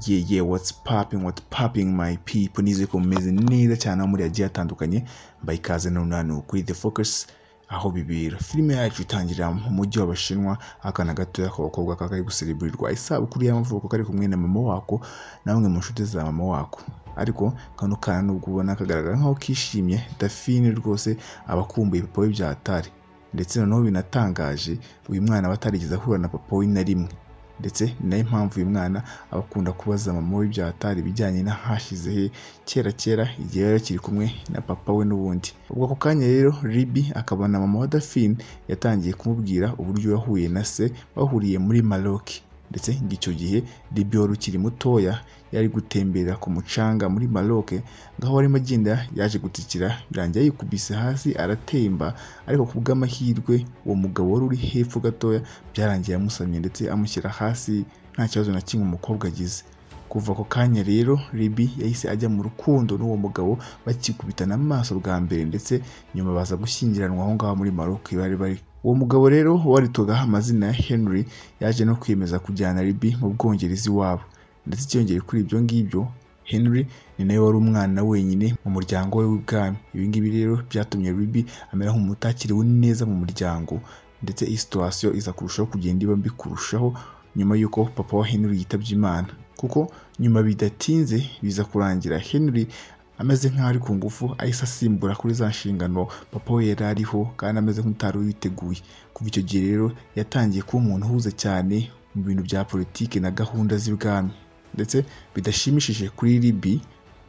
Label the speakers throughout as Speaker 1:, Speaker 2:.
Speaker 1: yeah yeah what's popping what's popping my people nizeye ko mumeze neza cyane aho muri hagiye hatandukanye mbaye ikaze noneho hano kuri the focus aho bibera filime yacu itangirira mu mujyi w'abashinwa akana gatoya k'abakobwa kakari gusereburirwa isabukuru y'amavuko kari kumwe na mama wako na bamwe mu nshuti za mama wako ariko kano kana nubwo ubona kagaragara nk'aho kishimye dafine rwose aba akumbuye papa we bya hatari ndetse noneho binatangaje uyu mwana aba atarigeze ahura na papa we na rimwe ndetse ni nayo mpamvu uyu mwana aba akunda kubaza mama we ibya hatari ibijyanye n'ahashize he kera kera igihe yari akiri kumwe na papa we n'ubundi ubwo ako kanya rero ribi akabona mama wa dafine yatangiye kumubwira uburyo yahuye na se bahuriye muri maroki ndetse ng'icyo gihe ribi wari ukiri mutoya yari gutembera ku mucanga muri maroke ngaho arimo agenda yaje gutsikira birangira yikubise hasi aratemba ariko ku bw'amahirwe uwo mugabo wari uri hepfo gatoya byarangiye amusamye ndetse amushyira hasi nta kibazo na kimwe umukobwa agize kuva ako kanya rero ribi yahise ajya mu rukundo n'uwo mugabo bakikubitana amaso bwa mbere ndetse nyuma baza gushyingiranwa aho ngaho muri maroke bari bari uwo mugabo rero waritwaga amazina ya henry yaje no kwiyemeza kujyana ribi mu bwongereza iwabo ndetse icyongeye kuri ibyo ngibyo henry ni nawe wari umwana wenyine mu muryango we w'ibwami ibi ngibi rero byatumye ribi amera nk'umutakiriwe neza mu muryango ndetse iyi situwasiyo iza kurushaho kugenda iba mbi kurushaho nyuma y'uko papa wa henry yitabye imana kuko nyuma bidatinze biza kurangira henry ameze nk'aho ari ku ngufu ahise asimbura kuri za nshingano papa we yari ariho kandi ameze nk'utari witeguye kuva icyo gihe rero yatangiye kuba umuntu uhuze cyane mu bintu bya politiki na gahunda z'ibwami ndetse bidashimishije kuri ribi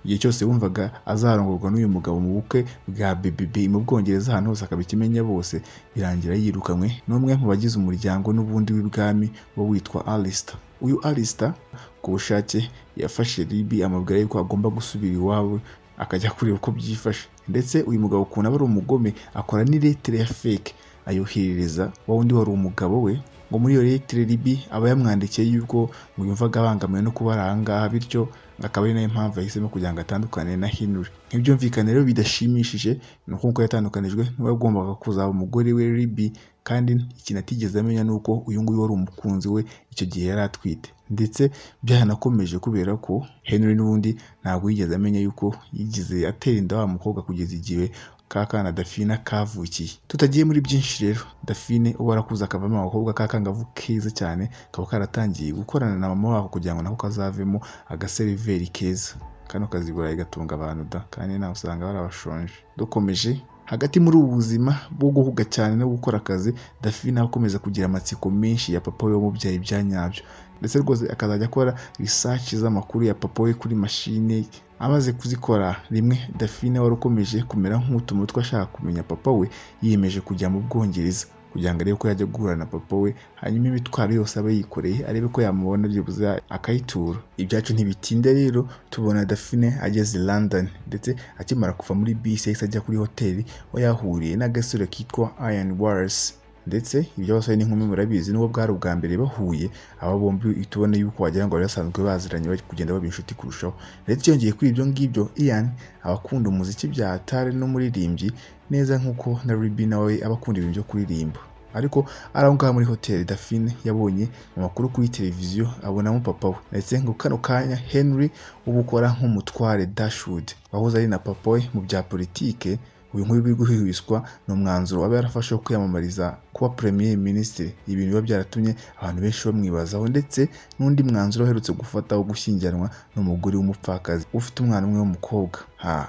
Speaker 1: igihe cyose wumvaga azarongorwa n'uyu mugabo mu bukwe bwa BBB mu Bwongereza ahantu hose akabikimenya bose birangira yirukanwe n'umwe mu bagize umuryango n'ubundi w'ibwami wo witwa Alistair uyu Alistair ku bushake yafashe Libi amubwira yuko agomba gusubira iwabo akajya kureba uko byifashe ndetse uyu mugabo ukuntu aba ari umugome akora n'iletire ya fake ayoherereza wa wundi wari umugabo we ngo muri iyo letire ribi aba yamwandikiye yuko ngo yumvaga abangamiwe no kuba ari ahangaha bityo akaba ari nayo mpamvu yahisemo kugira ngo atandukane na Henry ntibyumvikane rero bidashimishije ni uko nk'uko yatandukanijwe n'uwo yagombaga kuzaba umugore we ribi kandi ikintu atigeze amenya ni uko uyu nguyu wari umukunzi we icyo gihe yari atwite ndetse byanakomeje kubera ko Henry n'ubundi ntabwo yigeze amenya yuko yigize atera inda wa mukobwa kugeza igihe ka kana dafina kavukiye tutagiye muri byinshi rero dafine uba warakuze akavamo abakobwa k'akangavu keza cyane kaba karatangiye gukorana na mama wako kugira ngo nako kazavemo agaseriveri keza kano kazi burayi gatunga abantu da kandi nawe usanga barabashonje dukomeje hagati muri ubu buzima bwo guhuga cyane no gukora akazi dafina akomeza kugira amatsiko menshi ya papa we wamubyaye bya nyabyo ndetse rwose akazajya akora risaci z'amakuru ya papa we kuri mashine amaze kuzikora rimwe dafine wari ukomeje kumera nk'utumutwe ashaka kumenya papa we yiyemeje kujya mu bwongereza kugira ngo arebe ko yajya guhura na papa we hanyuma imitwaro yose aba yikoreye arebe ko yamubona byibuze akayitura ibyacu ntibitinda rero tubona dafine ageze london ndetse akimara kuva muri bisi yahise ajya kuri hoteli aho yahuriye n'agasore kitwa iron warasi ndetse ibyo basore n'inkumi murabizi n'ubwo bwari ubwa mbere bahuye aba bombi uhita ubona yuko wagira ngo bari basanzwe baziranye bari kugenda baba inshuti kurushaho ndetse yongeye kuri ibyo ngibyo ian aba akunda umuziki bya hatari n'umuririmbyi neza nk'uko na ribi nawe aba akunda ibintu byo kuririmba ariko ari aho ngaho muri hoteli dafine yabonye amakuru kuri televiziyo abonamo papa we ndetse ngo kano kanya henry uba ukora nk'umutware dashwood wahoze ari na papa we mu bya politike uyu nguyu uri guhihwiswa ni umwanzuro aba yarafashe wo kwiyamamariza kuba premier minisitiri ibintu biba byaratumye abantu benshi bamwibazaho ndetse n'undi mwanzuro aherutse gufata wo gushyingiranwa n'umugore w'umupfakazi ufite umwana umwe w'umukobwa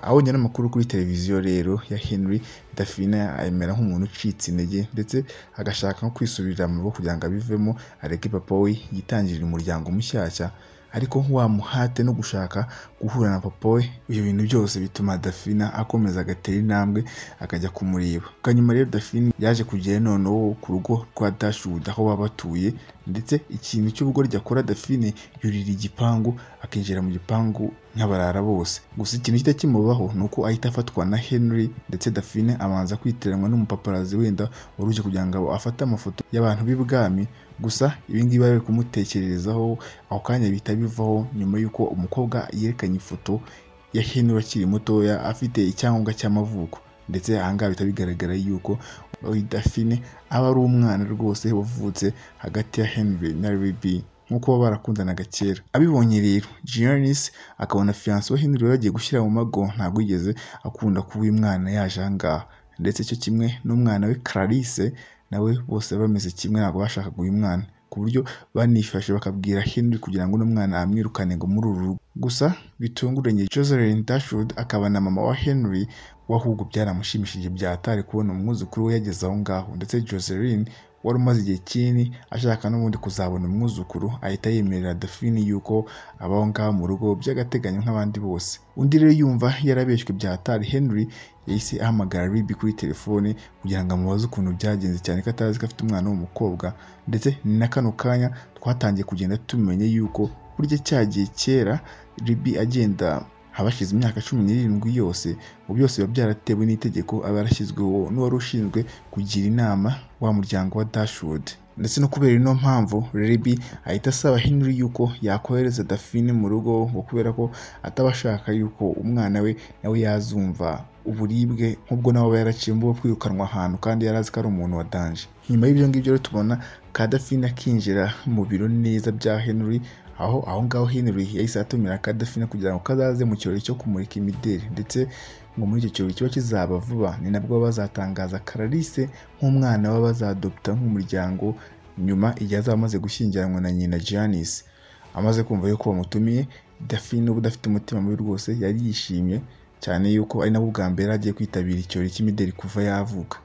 Speaker 1: abonye n'amakuru kuri televiziyo rero ya henry dafina ayemera nk'umuntu ucitse intege ndetse agashaka nko kwisubirira mu rugo kugira ngo abivemo areke papa we yitangirire umuryango mushyashya ariko wamuhate no gushaka guhura na papa we ibyo bintu byose bituma dafina akomeza agatera intambwe akajya kumureba kanyuma rero dafina yaje kugera noneho ku rugo rwa dashwood aho baba batuye ndetse ikintu cy'ubugoryi akora dafine yurira igipangu akinjira mu gipangu nk'abarara bose gusa ikintu kita kimubaho ni uko ahita afatwa na henry ndetse dafine abanza kwiteranwa n'umupaparazi wenda wari uje kugira ngo afate amafoto y'abantu b'ibwami gusa ibingibi bari kumutekererezaho ako kanya bihita bivaho nyuma y'uko umukobwa yerekanye ifoto ya henry akiri mutoya afite icyangombwa cy'amavuko ndetse ahangaha bihita bigaragara yuko dafine aba ari umwana rwose wavutse hagati ya henry na ribi nk'uko baba barakundanaga kera abibonye rero Giannis akabona fiyanse we Henry yari yagiye gushyira mu mago ntabwo yigeze akunda kuba uyu mwana yaje aha ngaha ndetse cyo kimwe n'umwana we Clarisse nawe bose bameze kimwe ntabwo bashakaga uyu mwana ku buryo banifashe bakabwira Henry kugira ngo uno mwana amwirukane ngo muri uru rugo gusa bitunguranye Jocelyn Dashwood akaba na mama wa Henry we ahubwo byaramushimishije byatari kubona umwuzukuru we yageze aho ngaho ndetse Jocelyn wari umaze igihe kinini ashaka n'ubundi kuzabona umwuzukuru ahita yemerera Daphine yuko abaho ngaho mu rugo by'agateganyo nk'abandi bose undi rero yumva yarabeshywe byatari Henry yahise ahamagara Ruby kuri telefone kugira ngo amubaze ukuntu byagenze cyane ko atazi ko afite umwana w'umukobwa ndetse ni na kano kanya twatangiye kugenda tumenye yuko burya cyagiye kera Ruby agenda habashize imyaka cumi n'irindwi yose mu byose biba byaratewe n'itegeko aba yarashyizweho n'uwari ushinzwe kugira inama wa muryango wa Dashwood ndetse no kubera ino mpamvu Ruby ahita asaba Henry yuko yakohereza Daphine mu rugo ngo kubera ko atabashaka yuko umwana we nawe yazumva uburibwe nk'ubwo nawe aba yaraciye mbuga kwirukanwa ahantu kandi yari azi ko ari umuntu wa danje nyuma y'ibyo ngibyo rero tubona ka Daphine akinjira mu biro neza bya Henry aho aho ngaho Henry yahise atumira Kadafine kugira ngo kazaze mu kirori cyo kumurika imideli ndetse ngo muri icyo kirori kiba kizaba vuba ni nabwo bazatangaza Clarisse nk'umwana we bazadopta nk'umuryango nyuma igihe azaba amaze gushyingiranwa na nyina Janice amaze kumva yuko bamutumiye Daphine ubu udafite umutima mubi rwose yari yishimye cyane yuko ari nabwo bwa mbere agiye kwitabira ikirori cy'imideli kuva yavuka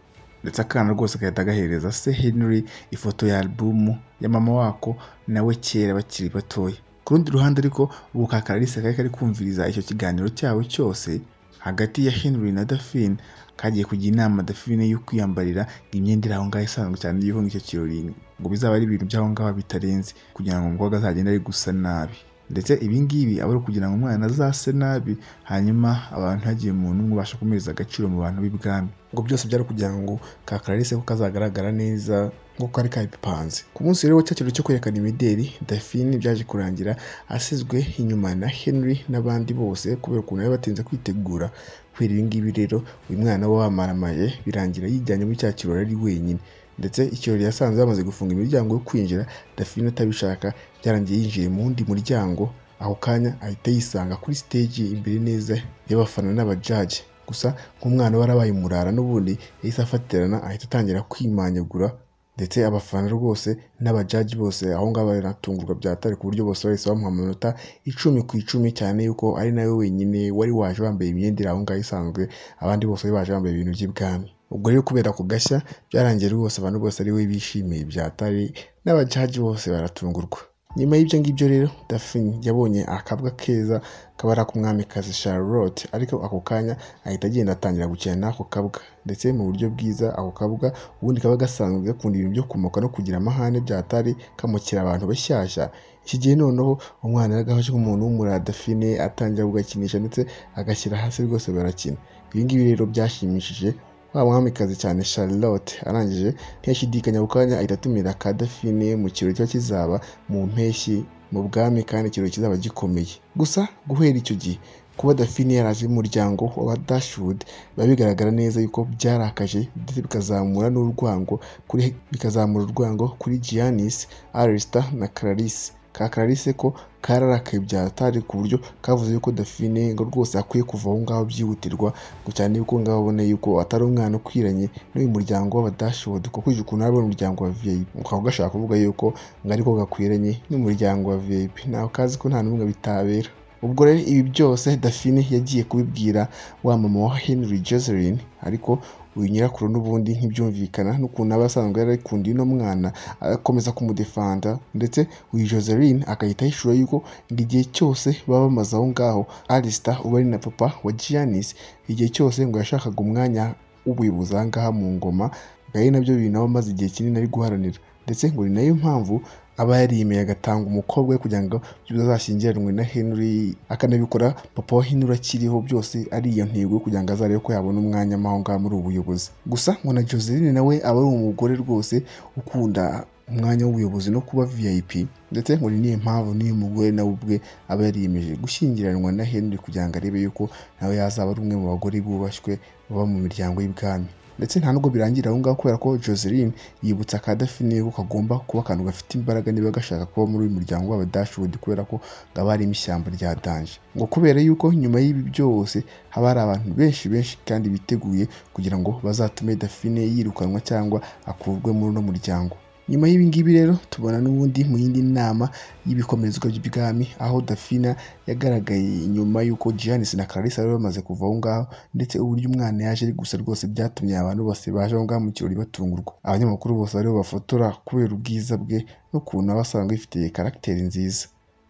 Speaker 1: ndetse akana rwose agahita agahereza se Henry ifoto ya alubumu ya mama wako nawe kera bakiri batoya ku rundi ruhande ariko ubu ka Clarisse kari kari kumviriza icyo kiganiro cyabo cyose hagati ya Henry na Daphine kagiye kujya inama Daphine yo kwiyambarira imyenda iri aho ngaho isanzwe cyane y'uko icyo kirori ngo bizaba ari ibintu by'aho ngaho bitarenze kugira ngo umukobwa azagende ari gusa nabi ndetse ibingibi aba ari ukugira ngo umwana azase nabi hanyuma abantu hagiye umuntu umwe ubasha kumiriza agaciro mu bantu b'ibwami ngo byose byari kugira ngo ka Clarisse ko kazagaragara neza nk'uko kari kabipanze ku munsi rero cya kirori cyo kwerekana imideli Daphine byaje kurangira asizwe inyuma na Henry n'abandi bose kubera ukuntu bari batinze kwitegura kubera ibingibi rero uyu mwana we wamaramaye birangira yijyanye muri cya kirori ari wenyine ndetse ikirori yasanze bamaze gufunga imiryango yo kwinjira Daphine atabishaka byarangiye yinjiye mu wundi muryango ako kanya ahita yisanga kuri stage imbere neza y'abafana n'abajaji gusa nk'umwana warabaye umurara n'ubundi yahise afatirana ahita atangira kwimanyagura ndetse abafana rwose n'abajaji bose aho ngaho baranatungurwa byatari ku buryo bose bahise bamuha amanota icumi ku icumi cyane yuko ari nawe wenyine wari waje wambaye imyenda iri aho ngaho isanzwe abandi bose bari baje bambaye ibintu by'ibwami ubwo rero kubera ku gashya byarangiye rwose abantu bose ari we bishimiye byatari n'abajaji bose baratungurwa nyuma y'ibyo ngibyo rero Daphine yabonye akabwa keza kabara k'umwamikazi Charlotte ariko ako kanya ahita agenda atangira gukina n'ako kabwa ndetse mu buryo bwiza ako kabwa ubundi kaba gasanzwe gakunda ibintu byo kumoka no kugira amahane byatari kamukira abantu bashyashya iki gihe noneho umwana yaragafashe nk'umuntu w'umura Daphine atangira kugakinisha ndetse agashyira hasi rwose barakina ibi ngibi rero byashimishije wa mwamikazi cyane Charlotte arangije ntiyashidikanya ku kanya ahita atumira ka Daphine mu kirori kiba kizaba mu mpeshyi mu bwami kandi ikirori kizaba gikomeye gusa guhera icyo gihe kuba Daphine yaraje mu muryango wa Dashwood biba bigaragara neza yuko byarakaje ndetse bikazamura n'urwango kuri bikazamura urwango kuri Giannis, Alistair na Clarisse ka Clarisse ko kararakaye byatari ku buryo kavuze yuko Daphine ngo rwose akwiye kuva aho ngaho byihutirwa ngo cyane yuko ngaho abona yuko atari umwana ukwiranye n'uyu muryango w'abadashod kuko uyu ukuntu ari umuryango wa VIP ukaba gashaka kuvuga yuko ngo ariko gakwiranye n'umuryango wa VIP nawe kazi ko nta n'umwe bitabera ubwo rero ibi byose Daphine yagiye kubibwira wa mama wa Henry Jocelyn ariko uyu nyirakuru n'ubundi ntibyumvikana n'ukuntu aba asanzwe yarikunda ino mwana akomeza kumudefanda ndetse uyu Joseline agahita yishura yuko igihe cyose baba bamaze aho ngaho Alistair uba ari na papa wa Giannis igihe cyose ngo yashakaga umwanya w'ubuyobozi aha ngaha mu ngoma gari nabyo bintu aba amaze igihe kinini ari guharanira ndetse ngo ni nayo mpamvu aba yarimeye agatanga umukobwa we kugira ngo azashyingiranwe na Henry akanabikora papa wa Henry akiriho byose ari iyo ntego kugira ngo azarebe ko yabona umwanya aho ngaho muri ubu buyobozi gusa ngo na Joseline nawe aba ari umugore rwose ukunda umwanya w'ubuyobozi no kuba VIP ndetse ngo ni niyo mpamvu n'uyu mugore nawe ubwe aba yariyemeje gushyingiranwa na Henry kugira ngo arebe yuko nawe yazaba ari umwe mu bagore bubashywe baba mu miryango y'ibwami ndetse nta nubwo birangira aho ngaho kubera ko joseline yibutsa kadafi niba kagomba kuba akantu gafite imbaraga niba gashaka kuba muri uyu muryango w'abadashudi kubera ko haba harimo ishyamba rya danje ngo kubera yuko nyuma y'ibi byose haba hari abantu benshi benshi kandi biteguye kugira ngo bazatume dafine yirukanwa cyangwa akurwe muri uno muryango nyuma y'ibi ngibi rero tubona n'ubundi mu yindi nama y'ibikomezwa by'ibwami aho dafina yagaragaye nyuma y'uko Giannis na Clarissa bari bamaze kuva aho ngaho ndetse uburyo umwana yaje ari gusa rwose byatumye abantu bose baje aho ngaho mu kirori batungurwa abanyamakuru bose bariho bafotora kubera ubwiza bwe n'ukuntu aba asanzwe yifitiye karagiteri nziza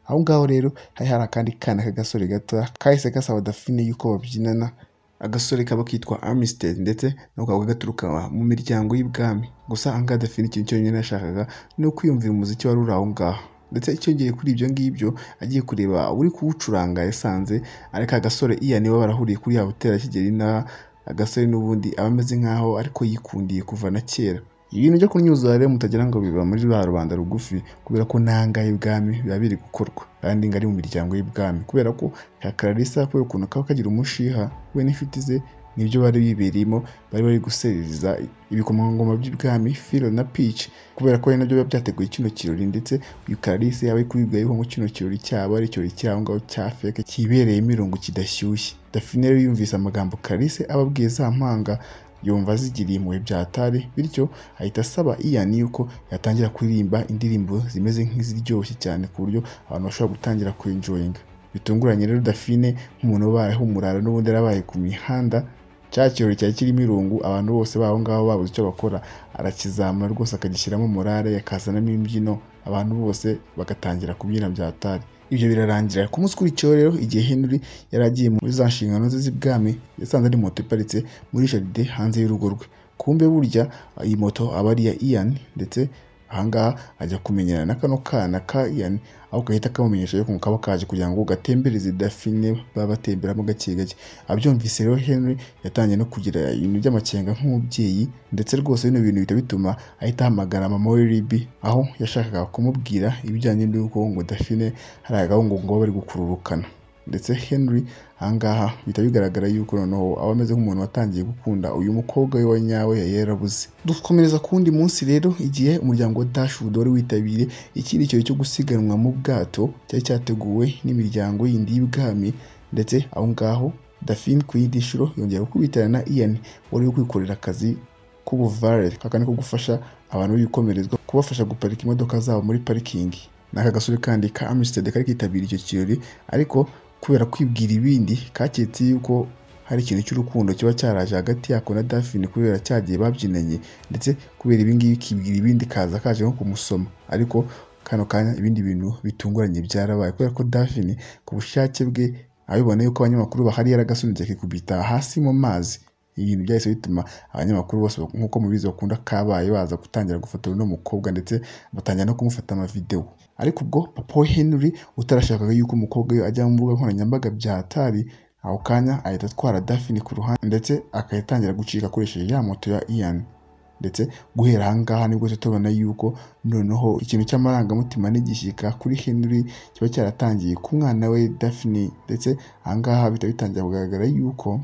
Speaker 1: aho ngaho rero hari hari akandi kana k'agasore gatoya kahise gasaba dafine y'uko babyinana agasore kaba kitwa amisiteri ndetse nako kaba gaturuka mu miryango y'ibwami gusa ahangaha adafite ikintu cyonyine yashakaga ni ukwiyumvira umuziki wari uri aho ngaho ndetse icyongeye kuri ibyo ngibyo agiye kureba uri kuwucuranga yasanze ariko agasore iya niwe barahuriye kuri ya hoteli ya kigeli na agasore n'ubundi aba ameze nk'aho ariko yikundiye kuva na kera ibintu byo kunyuza rero mutagira ngo biba muri ba rubanda rugufi kubera ko n'ahangaha y'ibwami biba biri gukorwa kandi ngari mu miryango y'ibwami kubera ko hakararisa kubera ukuntu kaba kagira umushiha we n'inshuti ze nibyo bari bibereyemo bari bari gusereza ibikomangoma by'ibwami filo na pici kubera ko ari nabyo biba byateguye kino kirori ndetse uyu kararisi yaba ari kubibwayeho ngo kino kirori cyaba ari ikirori cy'aho ngaho cya feke kibereyemo irungu kidashyushye dafine rero yumvise amagambo kararisi ababwiye za mpanga yumva azigiriye impuhwe byatari bityo ahita asaba iyani yuko yatangira kuririmba indirimbo zimeze nk'iziryoshye cyane ku buryo abantu bashobora gutangira kwenjoyinga bitunguranye rero dafine nk'umuntu ubayeho umurara n'ubundi yarabaye ku mihanda cya kirori cyari kirimo irungu abantu bose baho ngaho babuze icyo bakora arakizamura rwose akagishyiramo morale yakazanamo imbyino abantu bose bagatangira kubyina byatari ibyo birarangira ku munsi ukurikiyeho rero igihe Henry yari agiye muri za nshingano ze z'ibwami yasanze ari moto iparitse muri jaride hanze y'urugo rwe kumbe burya iyi moto aba ari iya Ian ndetse ahangaha ajya kumenyana na kano kana ka Ian aho gahita kamumenyesha yuko kaba kaje kugira ngo gatembereze dafine baba batemberamo gake gake abyumvise rero Henry yatangiye no kugira ibintu by'amakenga nk'umubyeyi ndetse rwose bino bintu bihita bituma ahita ahamagara mama we Libby aho yashakaga kumubwira ibijyanye n'uko ngo dafine hari agahungu ngo bari gukururukana ndetse Henry ahangaha bihita bigaragara yuko noneho aba ameze nk'umuntu watangiye gukunda uyu mukobwa we wa nyawe yari yarabuze dukomereza ku wundi munsi rero igihe umuryango wa Dashwood wari witabiriye ikindi kirori cyo gusiganwa mu bwato cyari cyateguwe n'imiryango yindi y'ibwami ndetse aho ngaho Dafine ku yindi nshuro yongera gukubitirana na Ian wari uri kwikorera akazi k'ubuvare kakandi ko gufasha abantu b'ibikomerezwa kubafasha guparika imodoka zabo muri parikingi n'aka gasore kandi ka Amistad kari kitabira icyo kirori ariko kubera kwibwira ibindi kaketse yuko hari ikintu cy'urukundo kiba cyaraje hagati yako na Daphne kubera cyagiye babyinanye ndetse kubera ibingibi kibwira ibindi kaza kaje nko kumusoma ariko kano kanya ibindi bintu bitunguranye byarabaye kubera ko Daphne ku bushake bwe abibona yuko abanyamakuru bahari yaragasunitse akikubita hasi mu mazi ibintu byahise bituma abanyamakuru bose nk'uko mubizi bakunda kabaye baza gutangira gufotora uno mukobwa ndetse batangira no kumufata amavidewo ariko ubwo papa we Henry utarashakaga yuko umukobwa we ajya mu mbuga nkoranyambaga bya hatari aho kanya ahita atwara Daphne ku ruhande ndetse akayitangira gucika akoresheje ya moto ya Ian ndetse guhera ahangaha nibwo tubona yuko noneho ikintu cy'amarangamutima n'igishyika kuri Henry kiba cyaratangiye ku mwana we Daphne ndetse ahangaha bihita bitangira kugaragara yuko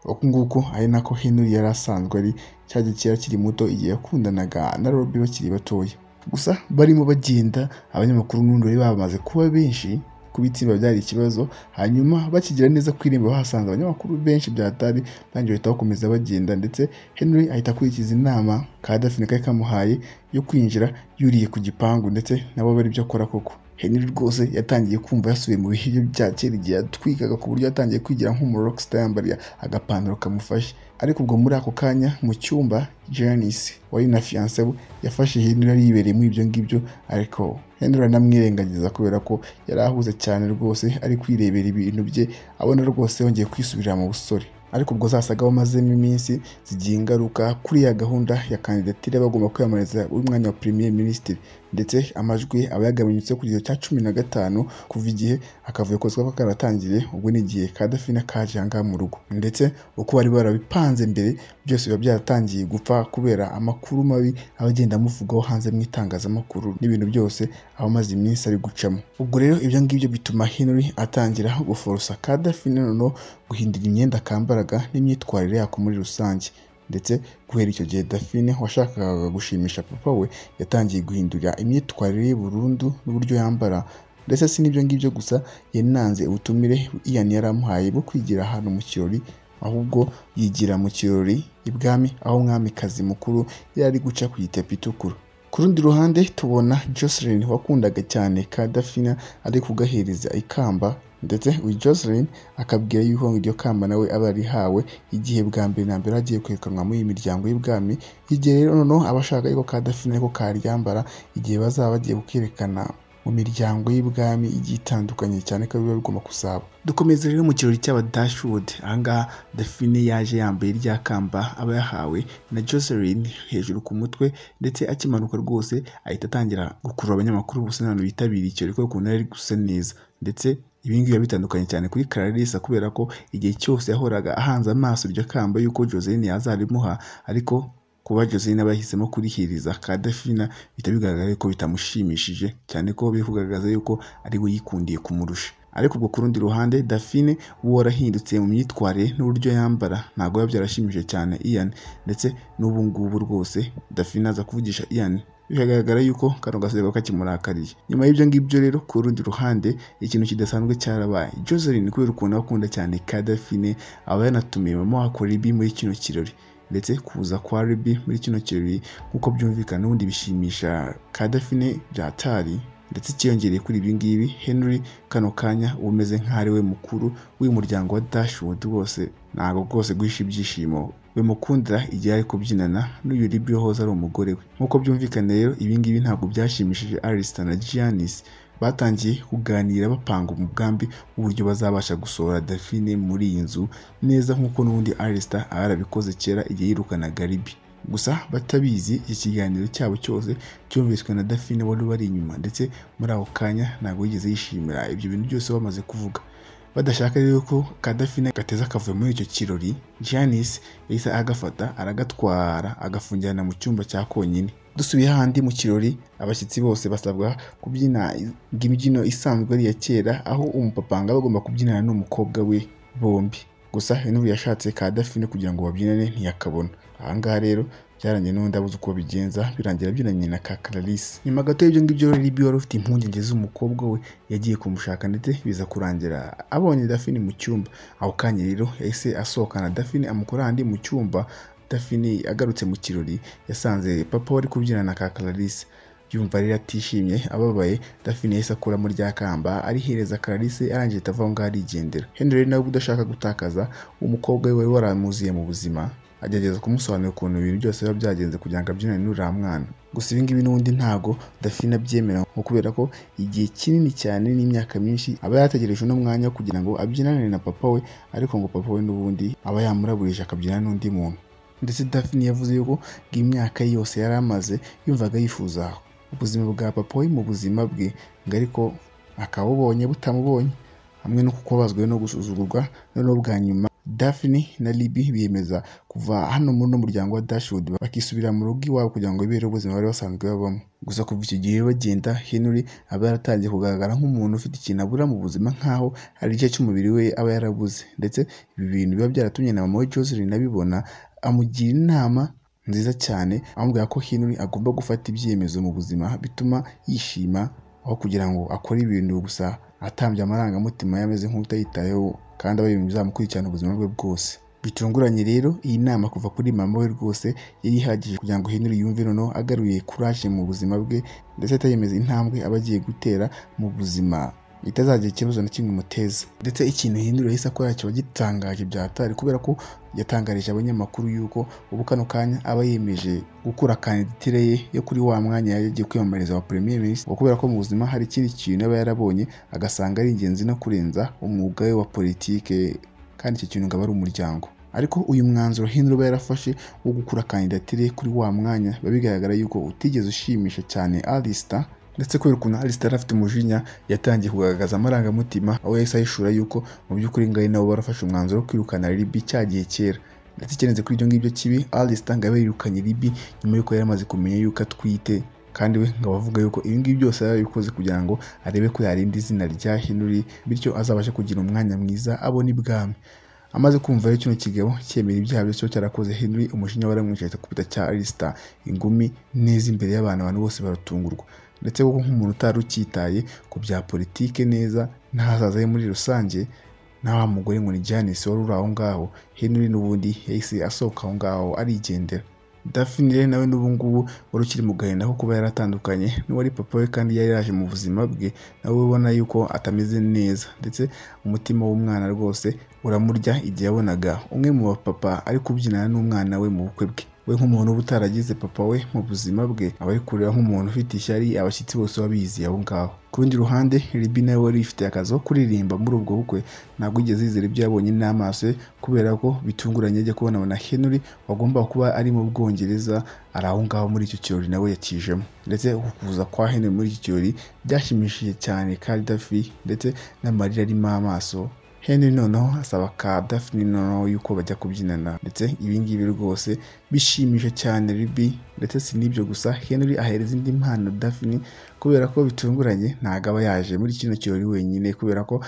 Speaker 1: uku nguku ari nako Henry yari asanzwe ari cya gikera kiri muto igihe yakundanaga na Robbie bakiri batoya gusa barimo bagenda abanyamakuru n'undi bari bamaze kuba benshi kuba itsinda byari ikibazo hanyuma bakigira neza ku irembo bahasanze abanyamakuru benshi byatari bangiwe bahita bakomeza bagenda ndetse Henry ahita akurikiza inama ka Daphne kari kamuhaye yo kwinjira yuriye ku gipangu ndetse nabo bari byo akora koko Henry rwose yatangiye kumva yasubiye mu bihe bya kera igihe yatwikaga ku buryo yatangiye kwigira nk'umurokisita yambariye agapantaro kamufashe ariko ubwo muri ako kanya mu cyumba Janice wari na fiyanse we yafashe Henry yari yibereye muri ibyo ngibyo ariko Henry aranamwirengagiza kubera ko yari ahuze cyane rwose ari kwirebera ibintu bye abona rwose yongeye kwisubirira mu busore ariko ubwo zasaga bamazemo iminsi zigiye ingaruka kuri ya gahunda ya kandidatire bagomba kwiyamamariza umwanya wa premier minisitiri ndetse amajwi aba yagabanyutse ku gihe cya cumi na gatanu kuva igihe akavuyo kose kaba karatangiye ubwo ni igihe kadafina kaje ahangaha mu rugo ndetse uko bari barabipanze mbere byose biba byaratangiye gupfa kubera amakuru mabi aba agenda amuvugwaho hanze mu itangazamakuru n'ibintu byose aba amaze iminsi ari gucamo ubwo rero ibyo ngibyo bituma Henry atangira guforosa kadafina noneho guhindura imyenda akambaraga n'imyitwarire yako muri rusange ndetse guhera icyo gihe dafine washakaga gushimisha papa we yatangiye guhindura imyitwarire ye burundu n'uburyo yambara ndetse si n'ibyo ngibyo gusa yananze ubutumire iyan yari amuhaye bwo kwigira ahantu mu kirori ahubwo yigira mu kirori ibwami aho umwamikazi mukuru yari ari guca ku itapi itukura ku rundi ruhande tubona Jocelyn wakundaga cyane Kadafina ari kugahereza ikamba ndetse uyu Jocelyn akabwira yuko iryo kamba nawe aba yarihawe igihe bwa mbere na mbere agiye kwerekanwa muri iyi miryango y'ubwami igihe rero noneho aba ashaka ariko Kadafina ariko karyambara igihe bazaba bagiye kukerekana mu miryango y'ibwami igiye itandukanye cyane ko biba bigomba gusaba dukomeza rero mu kirori cy'abadashwood ahangaha dafine yaje yambaye rya kamba aba yahawe na jocelyn hejuru ku mutwe ndetse akimanuka rwose ahita atangira gukurura abanyamakuru bose n'abantu bitabiriye ikirori kubera ukuntu yari gusa neza ndetse ibi ngibi biba bitandukanye cyane kuri Clarissa kubera ko igihe cyose yahoraga ahanze amaso iryo kamba yuko Joseline yazarimuha ariko kuba Joseline aba yahisemo kurihiriza Kadafina bihita bigaragara ko bitamushimishije cyane ko biri kugaragaza yuko ari we yikundiye kumurusha ariko ubwo ku rundi ruhande Dafine we warahindutse mu myitwarire n'uburyo yambara ntabwo biba byarashimishije cyane Ian ndetse n'ubu ngubu rwose Dafine aza kuvugisha Ian biragaragara yuko kano gasego kakimurakariye nyuma y'ibyo ngibyo rero ku rundi ruhande ikintu kidasanzwe cyarabaye Joseline kubera ukuntu akunda cyane Kadafine aba yanatumiye mama wa Koribi muri kino kirori ndetse kuza kwa Ruby muri kino kirori nk'uko byumvikana n'ubundi bishimisha Kadafine byatari ndetse cyiyongereye kuri ibi ngibi Henry kano kanya umeze nk'aho we mukuru w'uyu muryango wa Dashwood wose ntabwo rwose guhisha ibyishimo bimukundira igihe ari kubyinana n'uyu Libby wahoze ari umugore we nk'uko byumvikana rero ibi ngibi ntabwo byashimishije Alistair na Giannis batangiye kuganira bapanga umugambi w'uburyo bazabasha gusohora Daphine muri iyi nzu neza nk'uko n'ubundi Alistair arabikoze kera igihe yirukanaga Libby gusa batabizi iki kiganiro cyabo cyose cyumviswe na Daphine wari bari inyuma ndetse muri ako kanya ntabwo yigeze yishimira ibyo bintu byose bamaze kuvuga badashaka rero ko kadafine gateza akavuyo muri icyo kirori Janice yahise agafata aragatwara agafungirana mu cyumba cya konyine dusubiye handi mu kirori abashyitsi bose basabwa kubyina imbyino isanzwe ari iya kera aho umupapanga bagomba kubyinana n'umukobwa we bombi gusa Henry yashatse kadafine kugira ngo babyinane ntiyakabona ahangaha rero byarangiye n'undi abuze uko bigenza birangira byunanye na ka Clarisse nyuma gato y'ibyo ngibyo rero Libby wari ufite impungenge z'umukobwa we yagiye kumushaka ndetse biza kurangira abonye Daphine mu cyumba aho kanya rero yahise asohokana Daphine amukora handi mu cyumba Daphine agarutse mu kirori yasanze papa wari kubyina na ka Clarisse yumva rero atishimye ababaye Daphine yahise akuramo rya kamba arihereza Clarisse arangije ahita avaho ngaho arigendera Henry nawe udashaka gutakaza umukobwa we wari waramuziye mu buzima agerageza kumusobanurira ukuntu ibintu byose biba byagenze kugira ngo abyinane n'uriya mwana gusa ibi ngibi n'ubundi ntabwo dafina abyemera nko kubera ko igihe kinini cyane n'imyaka myinshi aba yarategereje uno mwanya kugira ngo abyinane na papa we ariko ngo papa we n'ubundi aba yamuraburije akabyinana n'undi muntu ndetse dafini yavuze yuko imyaka yose yari amaze yumvaga yifuza ubuzima bwa papa we mu buzima bwe ngo ariko akabubonye butamubonye hamwe no kubabazwa no gusuzugurwa noneho bwa nyuma Daphne na Libby biyemeza kuva hano muri uno muryango wa Dashwood bakisubira mu rugo iwabo kugira ngo bibereho ubuzima bari basanzwe babamo gusa kuva icyo gihe bagenda Henry aba yaratangiye kugaragara nk'umuntu ufite ikintu abura mu buzima nk'aho hari igice cy'umubiri we aba yarabuze ndetse ibi bintu biba byaratumye na mama we Jocelyn abibona amugira inama nziza cyane amubwira ko Henry agomba gufata ibyemezo mu buzima bituma yishima aho kugira ngo akore ibintu gusa atambye amarangamutima yameze nk'utayitayeho kandi aba ibintu bizamukurikirana ubuzima bwe bwose bitunguranye rero iyi nama kuva kuri mama we rwose yari ihagije kugira ngo Henry yumve noneho agaruye kuraje mu buzima bwe ndetse atayemeza intambwe aba agiye gutera mu buzima itazagira ikibazo na kimwe imuteza ndetse ikintu Henry yahise akora kiba gitangaje byatari kubera ko yatangarije abanyamakuru yuko ubu kano kanya aba yemeje gukura kandidatire ye yo kuri wa mwanya yari yagiye kwiyamamariza wa premier ministre kubera ko mu buzima hari ikindi kintu aba yarabonye agasanga ari ingenzi no kurenza umwuga we wa politike kandi icyo kintu ngaba ari umuryango ariko uyu mwanzuro Henry aba yarafashe wo gukura kandidatire kuri wa mwanya biba bigaragara yuko utigeze ushimisha cyane Alistair ndetse kubera ukuntu Alistair afite umujinya yatangiye kugaragaza amarangamutima aho yahise ahishura yuko mu by'ukuri ngari nabo barafashe umwanzuro wo kwirukana Libby cya gihe kera ndetse ikirenze kuri ibyo ngibyo kibi Alistair ngo abe yirukanye Libby nyuma y'uko yari amaze kumenya yuko atwite kandi we ngo abavuga yuko ibi ngibi byose yarabikoze kugira ngo arebe ko yarinda izina rya Henry bityo azabashe kugira umwanya mwiza abone ibwami amaze kumva rero kino kigabo cyemera ibyaha byose cyo cyarakoze henry umujinya waramwicaye akubita cya arisita ingumi neza imbere y'abantu abantu bose baratungurwa ndetse kuko nk'umuntu utari ucyitaye ku bya politike neza n'ahazaza he muri rusange na wa mugore ngo ni janice wari uri aho ngaho henry n'ubundi yahise asohoka aho ngaho arigendera Daphne rero nawe n'ubu ngubu wari ukiri mu gahinda ko kuba yaratandukanye n'uwari papa we kandi yari yaje mu buzima bwe nawe ubona yuko atameze neza ndetse umutima w'umwana rwose uramurya igihe yabonaga umwe mu bapapa ari kubyinana n'umwana we mu bukwe bwe we nk'umuntu uba utaragize papa we mu buzima bwe aba ari kureba nk'umuntu ufite ishyari abashyitsi bose babizi aho ngaho ku rundi ruhande ribi nawe wari yifitiye akazi ko kuririmba muri ubwo bukwe ntabwo yigeze yizera ibyo yabonye n'amaso ye kubera ko bitunguranye ajya kubona na henry wagomba kuba ari mu bwongereza ari aho ngaho muri icyo kirori nawe yakijemo ndetse ukuza kwa henry muri icyo kirori byashimishije cyane kadafi ndetse n'amarira arimo amaso henry noneho asaba ka daphne noneho yuko bajya kubyinana ndetse ibingibi rwose bishimisha cyane ribi ndetse si n'ibyo gusa henry ahereza indi mpano daphne kubera ko bitunguranye ntabwo aba yaje muri kino kirori wenyine kubera ko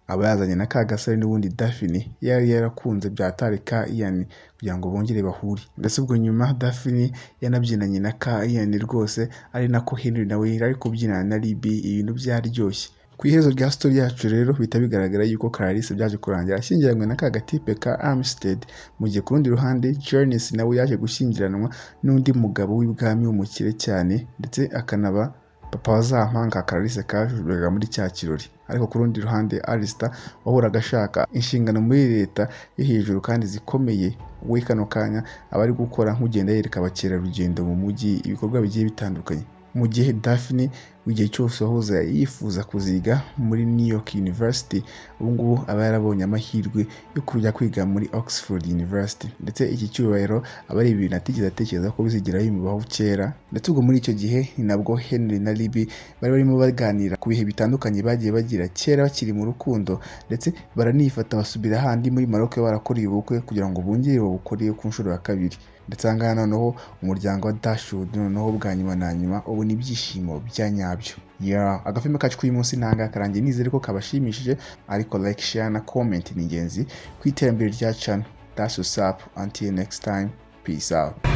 Speaker 1: aba yazanye na ka gasore n'ubundi daphne yari yarakunze bya tarika iyani kugira ngo bongere bahure ndetse ubwo nyuma daphne yanabyinanye na ka iyani rwose ari nako henry nawe yari ari kubyinana na ribi ibintu byaryoshye ku iherezo rya sitori yacu rero bihita bigaragara yuko Clarisse byaje kurangira ashyingiranywe na ka gatipe ka Armstead mu gihe ku rundi ruhande Jones nawe yaje gushyingiranwa n'undi mugabo w'ibwami w'umukire cyane ndetse akanaba papa wa za mpanga Clarisse kajurwaga muri cya kirori ariko ku rundi ruhande Alistair wahoraga ashaka inshingano muri leta yo hejuru kandi zikomeye we kano kanya aba ari gukora nk'ugenda yereka abakerarugendo mu mujyi ibikorwa bigiye bitandukanye mu gihe Daphne igihe cyose wahoze yifuza kuziga muri New York University ubu ngubu aba yarabonye amahirwe yo kujya kwiga muri Oxford University ndetse iki cyubahiro aba ari ibintu atigeze atekereza ko bizigira bimubaho kera ndetse ubwo muri icyo gihe ni nabwo Henry na Libby bari barimo baganira ku bihe bitandukanye bagiye bagira kera bakiri mu rukundo ndetse baranifata basubira ahandi muri Maroc barakoreye ubukwe kugira ngo bongere babukore ku nshuro ya kabiri ndetse aha ngaha noneho umuryango wa Dashwood noneho bwa nyuma na nyuma ubu ni ibyishimo bya nyabyo ya agafilme kacu k'uyu munsi nanga karangiye nizere ko kabashimishije ariko like share na comment ni ingenzi ku iterambere rya channel that's what's up until next time peace out